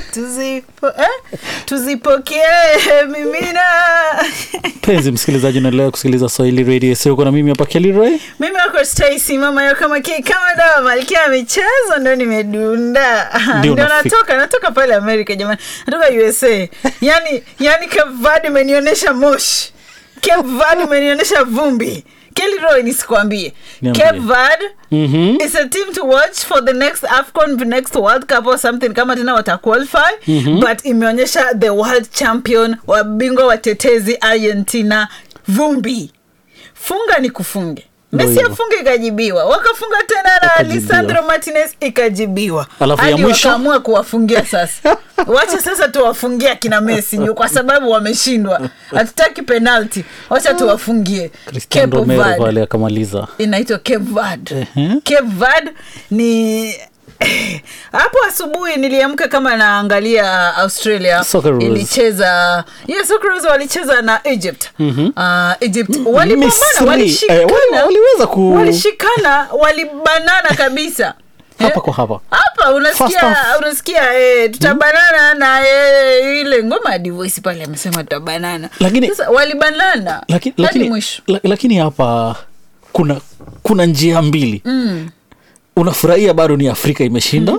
tuzipo eh? tuzipokee mimina mpenzi msikilizaji unaendelea kusikiliza swahili radio siuko na mimi hapa keliroy mimi wako Stacy mama yo kama ki kama dawa malkia ya michezo ndo nimedunda Ndio ndio unafika. natoka natoka pale Amerika jamani natoka USA yani yani Cape Verde imenionyesha moshi Cape Verde imenionyesha vumbi Kelly Roy nisikwambie Niambie. Cape Verde Mhm. is a team to watch for the next AFCON the next World Cup or something kama tena wata qualify but imeonyesha the world champion wabingwa watetezi Argentina vumbi funga ni kufunge Ndio Messi hivyo. afunge ikajibiwa wakafunga tena na Ikajibiwa. Lisandro Martinez ikajibiwa Alafu ya Hadi mwisho? wakaamua kuwafungia sasa wacha sasa tuwafungia kina Messi juu kwa sababu wameshindwa hatutaki penalty wacha tuwafungie cristian Cape romero Verde pale akamaliza inaitwa Cape Verde. Ehe. Cape Verde ni hapo asubuhi niliamka kama naangalia Australia Socceroos. ilicheza yeah, Socceroos walicheza na Egypt uh, Egypt walipambana Misri, walishikana eh, wali- waliweza ku- walishikana walibanana kabisa hapa Eh, kwa hapa hapa First unasikia half. unasikia eh, tutabanana na eh, ile ngoma ya divoisi pale amesema tutabanana Lakini- sasa walibanana Laki- hadi lakini, mwisho la, lakini hapa kuna kuna njia mbili mm. unafurahia bado ni afrika imeshinda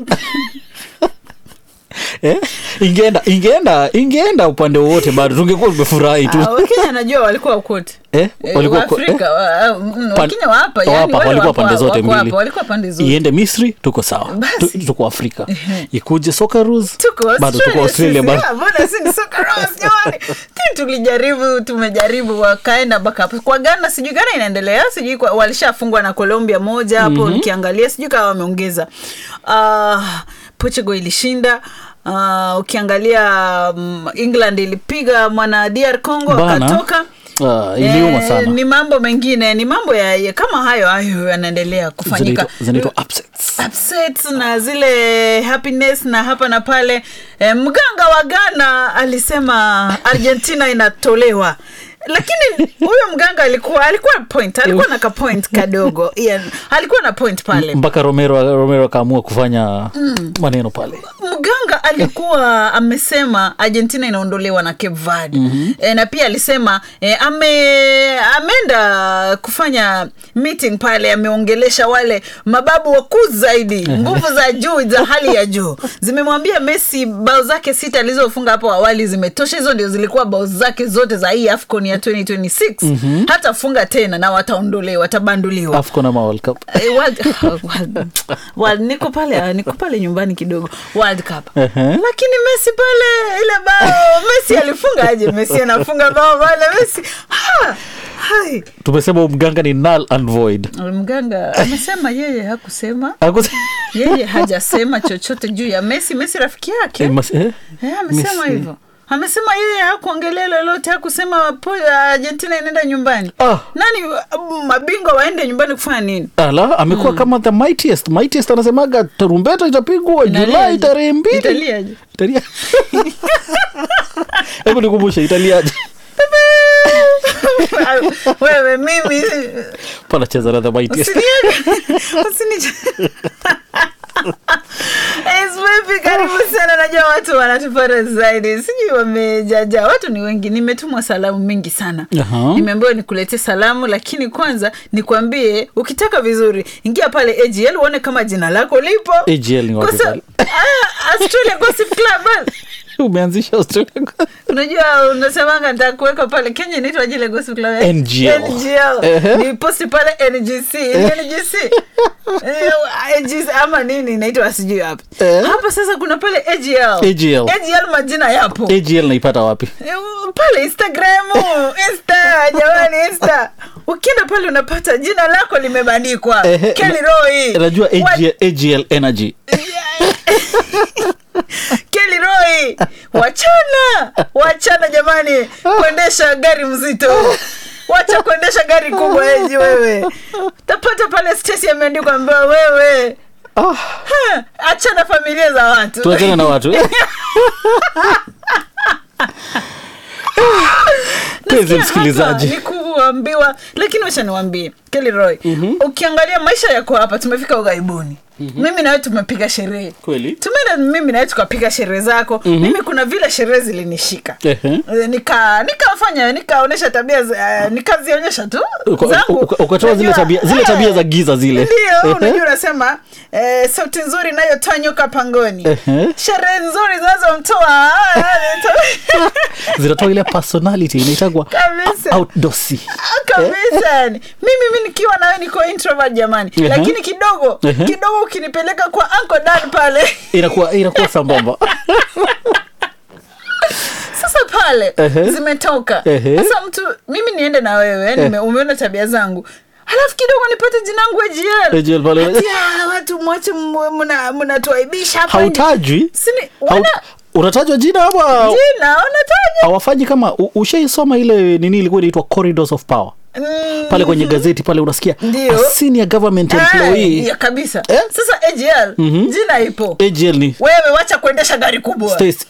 eh? ingeenda ingeenda ingeenda upande wowote bado tungekuwa tumefurahi tu Ah, wakenya najua walikuwa ukote Eh, walikuwa ko- Waafrika, wa- mm, Pan- wakenya wa hapa wa yani hapa, wale walikuwa wako- pande zote wako hapa, mbili walikuwa pande zote iende misri tuko sawa Basi. Tu- tuko afrika ikuje Socceroos, tuko bado tuko australia sisi, bado ah, mbona si ni Socceroos, jamani Ti tulijaribu tumejaribu wakaenda mpaka hapo kwa ghana sijui ghana inaendelea sijui kwa- walishafungwa na colombia moja hapo nikiangalia sijui kama wameongeza uh, portugal ilishinda uh, ukiangalia um, england ilipiga mwana dr congo Bana. akatoka Ah, iliuma Eh, sana ni mambo mengine ni mambo ya, ya kama hayo hayo yanaendelea kufanyika Zinaitwa- zinaitwa upsets upsets na zile happiness na hapa na pale e, mganga wa ghana alisema argentina inatolewa lakini huyo mganga alikuwa alikuwa point alikuwa na kapoint kadogo yeah, alikuwa na point pale mpaka romero romero akaamua kufanya maneno pale mganga alikuwa amesema argentina inaondolewa na cape verde mm-hmm. e, na pia alisema e, ame ameenda kufanya meeting pale ameongelesha wale mababu wakuu zaidi nguvu za juu za hali ya juu zimemwambia messi bao zake sita alizofunga hapo awali zimetosha hizo ndio zilikuwa bao zake zote za hii afcon ya 2026 mm-hmm. hatafunga tena na wataondolewa watabanduliwa afcon ama world cup Eh, World- World- World- niko pale niko pale nyumbani kidogo world cup Ehe. lakini messi pale ile bao messi alifunga aje messi anafunga bao pale messi ha, hai tumesema huyu mganga ni null and void mganga amesema yeye hakusema Hakus- yeye hajasema chochote juu ya messi messi rafiki yake Eh, mas- eh? Eh, amesema Messi. hivyo amesema yeye hakuongelea lolote hakusema po argentina inaenda nyumbani Ah. nani uh, mabingwa waende nyumbani kufanya nini ala amekuwa kama the mightiest mightiest anasemaga tarumbeta itapigwa julai Inaliaje? tarehe mbili Italiaje? Italia- hebu nikumbushe italiaje wewe mimi panacheza na the mightiest usinieke- usini- Esmepi, karibu sana najua watu wanatupata zaidi sijui wamejaja watu ni wengi nimetumwa salamu mingi sana Aha. nimeambiwa nikuletee salamu lakini kwanza nikwambie ukitaka vizuri ingia pale agl uone kama jina lako lipo AGL ni wapi Kwa sa- pale? Ah, Australia Gossip Club, bana. umeanzisha australia unajua unasemanga ntakuweka pale kenya inaitwa jile Gossip Club, eh? NGL. NGL. Ehe. ni posti pale ngc Ni ngc Eh, AGC ama nini inaitwa sijui hapa Eh. hapa sasa kuna pale agl AGL. agl majina yapo agl naipata wapi Eh, pale instagram insta jamani insta ukienda pale unapata jina lako limebandikwa Ehe, Kelly na- Roy. najua What- AGL, agl energy Kelly Roy, wachana wachana jamani kuendesha gari mzito wacha kuendesha gari kubwa eji wewe tapata pale stesi ameandikwa mbea wewe ah, Ha, achana familia za watu tuachane na watu penzi msikilizaji ni kuambiwa lakini wacha niwambie Kelly Roy ukiangalia maisha yako hapa tumefika ughaibuni mimi nawe tumepiga sherehe Kweli? tumeenda mimi nawe tukapiga sherehe zako mimi kuna vile sherehe zilinishika Ehe. Eh, nika nikafanya nikaonyesha tabia za- eh, nikazionyesha tu Uka- zangu. uka- ukatoa zile Unajua, tabia zile eh, tabia za giza zile ndio unajua unasema eh, sauti nzuri inayotoa nyoka pangoni Ehe. sherehe nzuri zinazomtoa ah, to- zinatoa ile personality inaitagwa Kabisa. outdosi kabisa yani mimi mi nikiwa nawe niko introvert jamani Ehe. lakini kidogo Ehe. kidogo ukinipeleka kwa Uncle Dan pale inakuwa inakuwa sambamba sasa pale Ehe. zimetoka Ehe. sasa mtu mimi niende na wewe yani Eh. umeona tabia zangu halafu kidogo nipate jinangu AGL AGL pale. Ati, ah, watu mwache m- mna- mnatuaibisha hapa nje. hautajwi Sini- Hau- wana unatajwa jina ama jina wanataja hawafanyi kama u- ushaisoma ile nini ilikuwa inaitwa corridors of power Mm, pale kwenye gazeti pale unasikia Ndio. a senior government eh, employee ya kabisa Eh? sasa AGL jina ipo AGL ni wewe wacha kuendesha gari kubwa Stacy.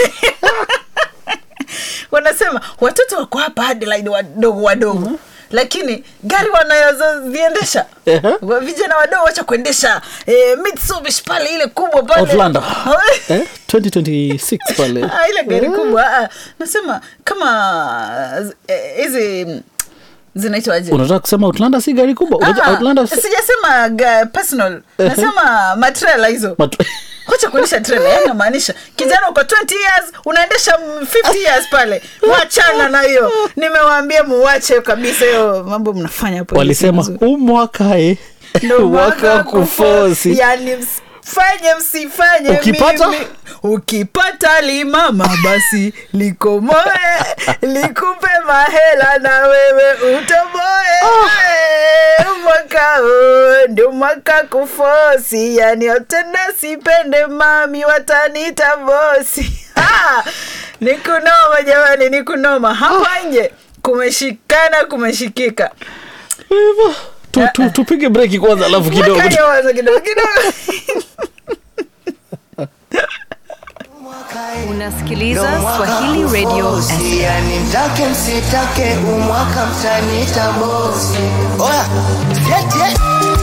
wanasema watoto wako hapa Adelaide wadogo wadogo lakini gari wanazoziendesha Ehe. wa- vijana wadogo wacha kuendesha eh, Mitsubishi pale ile kubwa pale Outlander. eh? 2026 pale Ah, ile gari kubwa ah, nasema kama eh, hizi mm, zinaitwaje unataka kusema outlander si gari kubwa Unajua Ah, outlander sijasema ga- personal nasema matrela hizo Mat- wacha kuendesha trela yani namaanisha kijana uko 20 years unaendesha mm, 50 years pale wachana na hiyo nimewaambia muwache kabisa hiyo mambo mnafanya hapo walisema Ndio huu mwaka eh mwaka wa kufosi yani msifanye msifanye Ukipata? mimi. ukipata limama basi likomoe likupe mahela na wewe utoboe Eh, mwaka huu ndio mwaka kufosi yani tena sipende mami watanita bosi Ah, ni kunoma jamani ni kunoma hapa nje kumeshikana kumeshikika Hivyo, tu- tu- tupige breki kwanza alafu kidogo Weka hiyo wazo kidogo kidogo Unasikiliza Swahili Radio SM. yani mtake msitake umwaka mtanita bosi oya yet, yet.